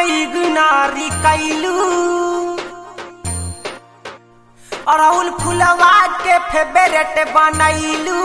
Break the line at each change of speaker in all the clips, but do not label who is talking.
इग्नारी कैलू अड़हुल फुलवा के फेवरेट बनैलू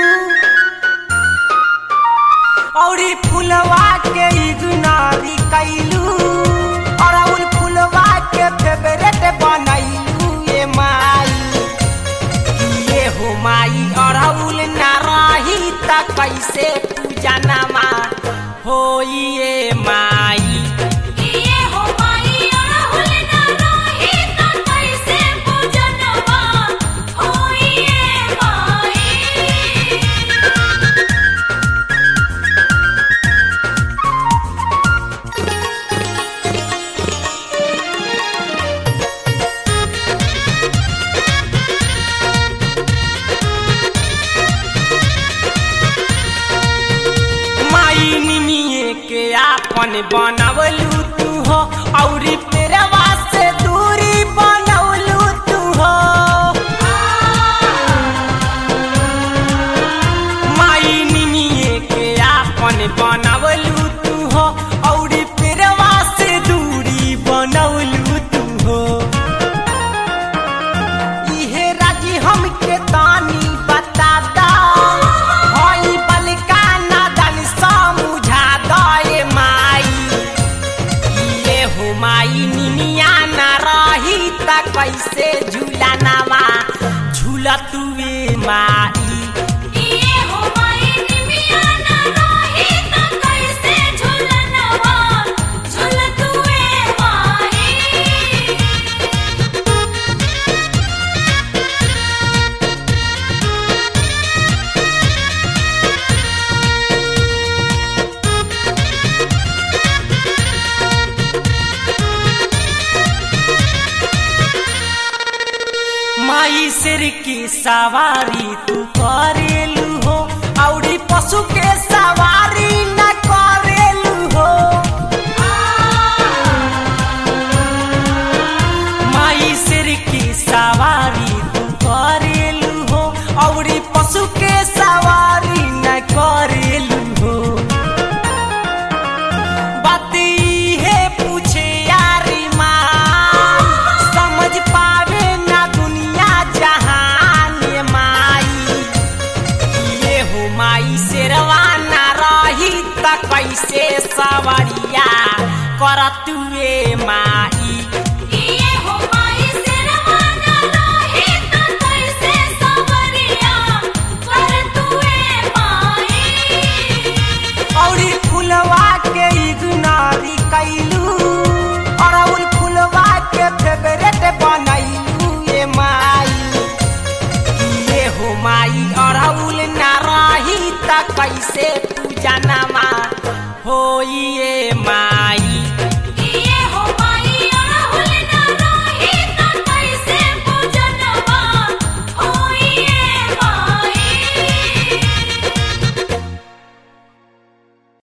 औरी फुलवा के इग्नारी कैलू अड़हुल फुलवा के फेवरेट बनैलू ये माई ये हो माई अड़हुल ना रही त कैसे पूजा नमा होई ये माई
ये हो माई अड़हुल ना रही त कैसे पूजनवा होई ये माई
माई निमिये के आपन बनवलू तू हो औरी पेरवा से दूरी बनवलू तू हो माई निमिये के आपन बनवलू तू हो औरी पेरवा से दूरी बनवलू तू हो इहे राजी हमके तानी बता दा होई बलिका नादन समझा दए माई ये हो माई निनिया ना रही त कैसे झूला नामा झूला तुए माई
ये हो माई निमिया ना रही त कैसे झूलनवा झूलतुए माई
माई सिर की सवारी तू करेलू हो औरी पशु के सवारी न करेलू हो माई सिर की सवारी तू करेलू हो औरी पशु के सवारी न करेलू हो बाती है पूछे यारी माँ समझ पावे ना दुनिया जहान ये माई ये हो माई शेरवा ना रही त कैसे सवरिया करतुए माई
ये हो माई सिरवा ना रही त कैसे सवरिया करतुए माई
औरी फुलवा के इग्नारी कैलू अड़हुल फुलवा के फेवरेट बनैलू ये माई ये हो माई अड़हुल ना रही त कैसे पूजा नमा होई ये